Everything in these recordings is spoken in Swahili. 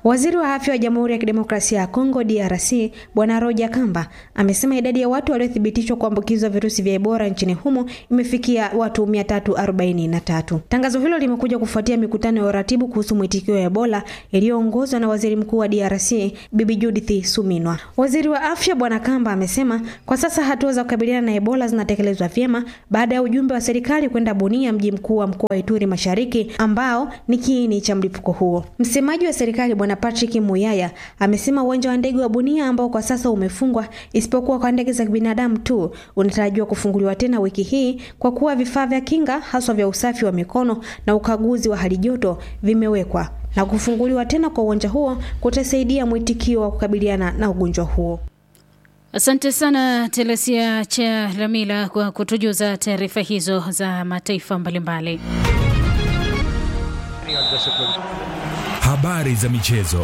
Waziri wa afya wa Jamhuri ya Kidemokrasia ya Kongo DRC Bwana Roja Kamba amesema idadi ya watu waliothibitishwa kuambukizwa virusi vya Ebola nchini humo imefikia watu 343. Tangazo hilo limekuja kufuatia mikutano ya uratibu kuhusu mwitikio wa Ebola iliyoongozwa na Waziri Mkuu wa DRC Bibi Judith Suminwa. Waziri wa afya Bwana Kamba amesema kwa sasa hatua za kukabiliana na Ebola zinatekelezwa vyema baada ya ujumbe wa serikali kwenda Bunia, mji mkuu wa mkoa wa Ituri Mashariki, ambao ni kiini cha mlipuko huo. Msemaji wa serikali Bwana Patrick Muyaya amesema uwanja wa ndege wa Bunia ambao kwa sasa umefungwa isipokuwa kwa ndege za binadamu tu unatarajiwa kufunguliwa tena wiki hii kwa kuwa vifaa vya kinga haswa vya usafi wa mikono na ukaguzi wa hali joto vimewekwa na kufunguliwa tena kwa uwanja huo kutasaidia mwitikio wa kukabiliana na ugonjwa huo. Asante sana Telesia cha Lamila kwa kutujuza taarifa hizo za mataifa mbalimbali. Habari za michezo.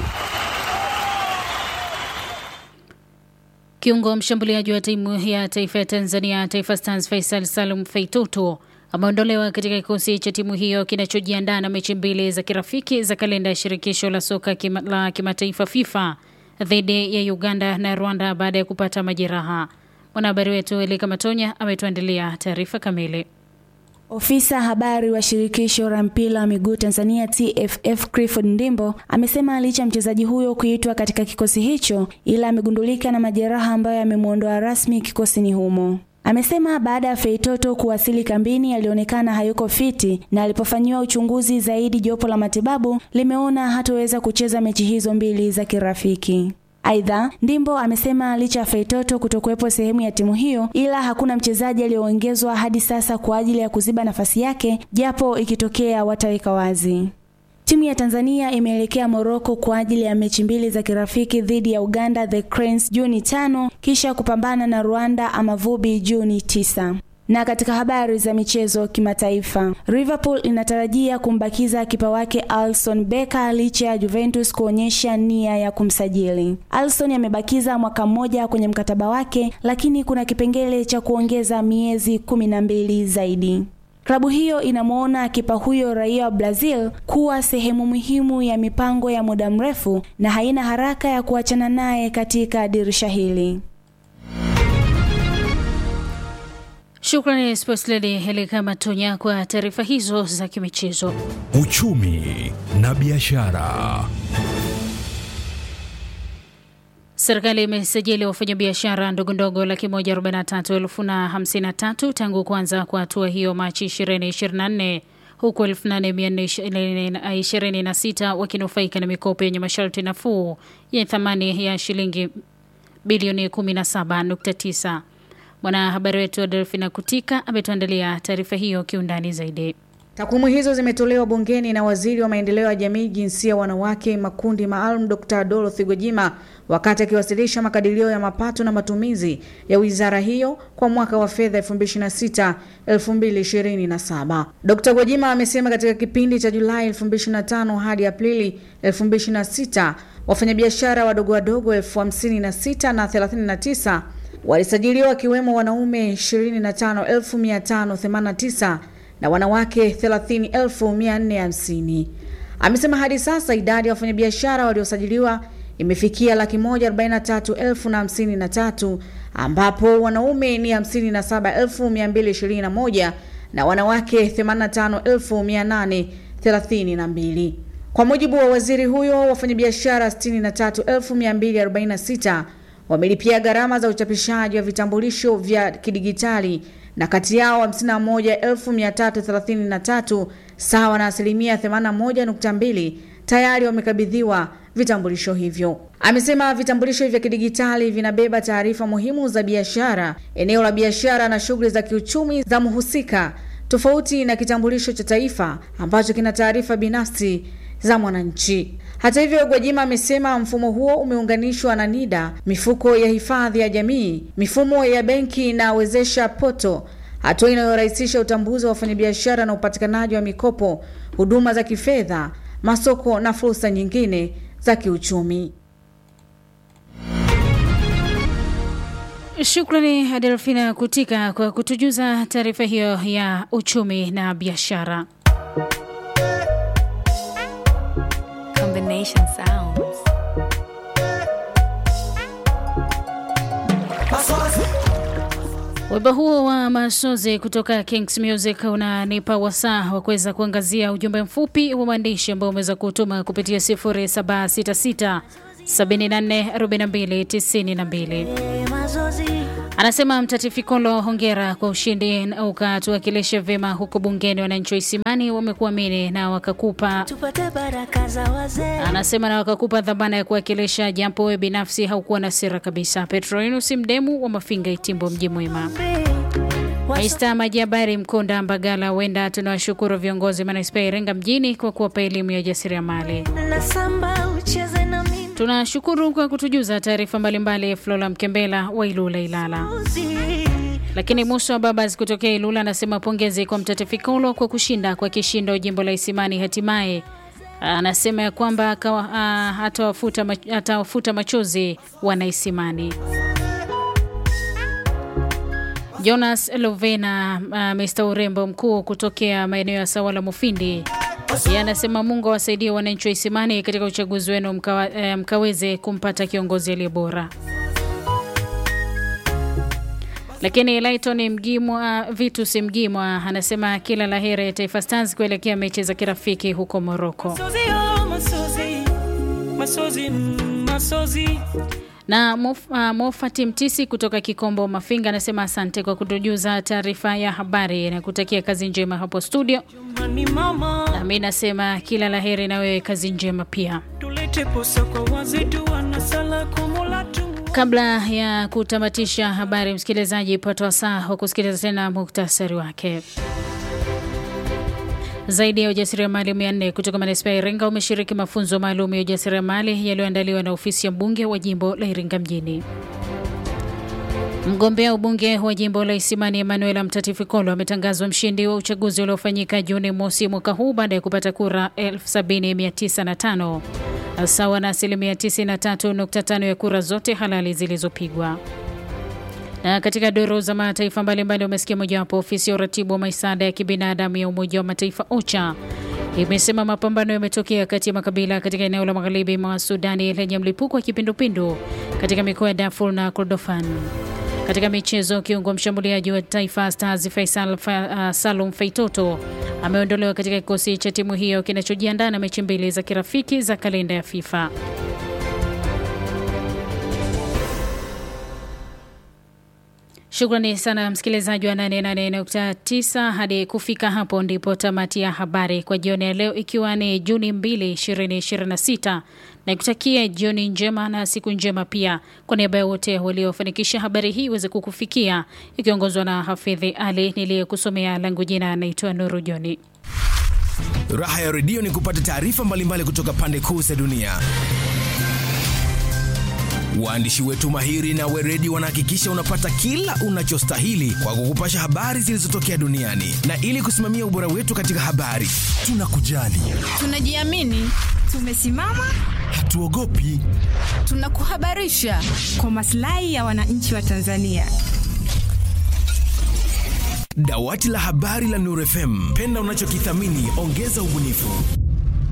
Kiungo mshambuliaji wa timu ya taifa ya Tanzania Taifa Stars Faisal Salum Feitoto ameondolewa katika kikosi cha timu hiyo kinachojiandaa na mechi mbili za kirafiki za kalenda ya shirikisho la soka kima, la kimataifa FIFA dhidi ya Uganda na Rwanda baada ya kupata majeraha. Mwanahabari wetu Elika Matonya ametuandalia taarifa kamili. Ofisa habari wa shirikisho la mpira wa miguu Tanzania TFF Clifford Ndimbo amesema licha mchezaji huyo kuitwa katika kikosi hicho, ila amegundulika na majeraha ambayo yamemwondoa rasmi kikosini humo. Amesema baada ya Feitoto kuwasili kambini alionekana hayuko fiti na alipofanyiwa uchunguzi zaidi, jopo la matibabu limeona hatoweza kucheza mechi hizo mbili za kirafiki. Aidha, Ndimbo amesema licha ya Feitoto kutokuwepo sehemu ya timu hiyo, ila hakuna mchezaji aliyoongezwa hadi sasa kwa ajili ya kuziba nafasi yake, japo ikitokea wataweka wazi. Timu ya Tanzania imeelekea Moroko kwa ajili ya mechi mbili za kirafiki dhidi ya Uganda The Cranes Juni tano kisha kupambana na Rwanda Amavubi Juni tisa. Na katika habari za michezo kimataifa, Liverpool inatarajia kumbakiza kipa wake Alisson Becker licha ya Juventus kuonyesha nia ya kumsajili. Alisson amebakiza mwaka mmoja kwenye mkataba wake, lakini kuna kipengele cha kuongeza miezi kumi na mbili zaidi. Klabu hiyo inamwona kipa huyo raia wa Brazil kuwa sehemu muhimu ya mipango ya muda mrefu na haina haraka ya kuachana naye katika dirisha hili. Shukrani Sports Lady Helika Matonya kwa taarifa hizo za kimichezo. Uchumi na biashara. Serikali imesajili wafanyabiashara ndogondogo laki moja arobaini na tatu elfu na hamsini na tatu tangu kuanza kwa hatua hiyo Machi 2024 huku 8426 wakinufaika na mikopo yenye masharti nafuu yenye thamani ya shilingi bilioni 17.9. Mwanahabari wetu Delfina Kutika ametuandalia taarifa hiyo kiundani zaidi. Takwimu hizo zimetolewa bungeni na waziri wa maendeleo ya jamii, jinsia, wanawake, makundi maalum, Dr. Dorothy Gwajima wakati akiwasilisha makadirio ya mapato na matumizi ya wizara hiyo kwa mwaka wa fedha 2026 2027. Dr. Gwajima amesema katika kipindi cha Julai 2025 hadi Aprili 2026 wafanyabiashara wadogo wadogo elfu hamsini na sita na 39 walisajiliwa wakiwemo wanaume 25589 na wanawake 30450. Amesema hadi sasa idadi ya wafanyabiashara waliosajiliwa imefikia laki moja arobaini na tatu elfu na hamsini na tatu ambapo wanaume ni hamsini na saba elfu mia mbili ishirini na moja na wanawake themanini na tano elfu mia nane thelathini na mbili. Kwa mujibu wa waziri huyo, wafanyabiashara sitini na tatu elfu mia mbili arobaini na sita wamelipia gharama za uchapishaji wa vitambulisho vya kidigitali na kati yao 51333 sawa na asilimia 81.2 tayari wamekabidhiwa vitambulisho hivyo. Amesema vitambulisho vya kidigitali vinabeba taarifa muhimu za biashara, eneo la biashara na shughuli za kiuchumi za mhusika, tofauti na kitambulisho cha taifa ambacho kina taarifa binafsi za mwananchi. Hata hivyo, Gwajima amesema mfumo huo umeunganishwa na NIDA, mifuko ya hifadhi ya jamii, mifumo ya benki na wezesha poto, hatua inayorahisisha utambuzi wa wafanyabiashara na upatikanaji wa mikopo, huduma za kifedha, masoko na fursa nyingine za kiuchumi. Shukrani Adelfina Kutika kwa kutujuza taarifa hiyo ya uchumi na biashara. Nation Sounds. Wimbo huo wa Masozi kutoka Kings Music unanipa wasaa wa kuweza kuangazia ujumbe mfupi wa maandishi ambao umeweza kutuma kupitia 0766 744292. Anasema Mtatifikolo, hongera kwa ushindi, ukatuwakilisha vyema huko bungeni. Wananchi wa Isimani wamekuamini na wakakupa Tupate baraka za wazee. anasema na wakakupa dhamana ya kuwakilisha, japo wewe binafsi haukuwa na sira kabisa. Petronus Mdemu wa Mafinga, Itimbo, mji mwema. Maista Majabari Mkonda Mbagala, wenda tunawashukuru viongozi manispaa ya Iringa mjini kwa kuwapa elimu ya ujasiriamali. Nasamba ucheze na mimi. Tunashukuru kwa kutujuza taarifa mbalimbali. Flora Mkembela wa Ilula Ilala. Lakini Musa Babas kutokea Ilula anasema pongezi kwa Mtatifikolo kwa kushinda kwa kishindo jimbo la Isimani hatimaye. Anasema ya kwamba akawa- ah, atawafuta mach- atawafuta machozi wanaisimani. Jonas Lovena, uh, Mr urembo mkuu kutokea maeneo ya Sawala Mufindi, yeye anasema Mungu awasaidie wananchi wa Isimani katika uchaguzi wenu mkawa, eh, mkaweze kumpata kiongozi aliye bora. Lakini Lighton Mgimwa, Vitus Mgimwa anasema kila la heri Taifa Stars kuelekea mechi za kirafiki huko Moroko. Masozi, oh, masozi, masozi, mm, masozi. Na Mof, uh, Mofati Mtisi kutoka Kikombo Mafinga anasema asante kwa kutujuza taarifa ya habari na kutakia kazi njema hapo studio. Mani mama, Nami nasema kila la heri na wewe kazi njema pia. tulete posa kwa wazetu wanasala kumula tu. Kabla ya kutamatisha habari, msikilizaji, pata wasaa wa kusikiliza tena muktasari wake. Zaidi ya ujasiriamali mia nne kutoka manispaa ya Iringa umeshiriki mafunzo maalum ya ujasiriamali yaliyoandaliwa na ofisi ya mbunge wa jimbo la Iringa mjini. Mgombea ubunge wa jimbo la Isimani Emanuela Mtatifikolo ametangazwa mshindi wa uchaguzi uliofanyika Juni mosi mwaka huu baada ya kupata kura 70905 sawa na asilimia 93.5 ya kura zote halali zilizopigwa. Na katika duru za mataifa mbalimbali umesikia mojawapo, ofisi ya uratibu wa misaada ya kibinadamu ya Umoja wa Mataifa OCHA imesema mapambano yametokea kati ya makabila katika eneo la magharibi mwa Sudani lenye mlipuko wa kipindupindu katika mikoa ya Darfur na Kordofan. Katika michezo, kiungo mshambuliaji wa Taifa Stars Faisal Fa, uh, Salum Feitoto ameondolewa katika kikosi cha timu hiyo kinachojiandaa na mechi mbili za kirafiki za kalenda ya FIFA. Shukrani sana msikilizaji wa 88.9. Hadi kufika hapo ndipo tamati ya habari kwa jioni ya leo, ikiwa ni Juni 2, 2026 na kutakia jioni njema na siku njema pia. Kwa niaba ya wote waliofanikisha habari hii iweze kukufikia, ikiongozwa na Hafidhi Ali niliyekusomea, langu jina naitwa Nuru Joni. Raha ya redio ni kupata taarifa mbalimbali kutoka pande kuu za dunia. Waandishi wetu mahiri na weredi wanahakikisha unapata kila unachostahili kwa kukupasha habari zilizotokea duniani, na ili kusimamia ubora wetu katika habari, tunakujali, Tunajiamini, tumesimama, hatuogopi. tunakuhabarisha kwa maslahi ya wananchi wa Tanzania. Dawati la habari la Nuru FM, penda unachokithamini, ongeza ubunifu.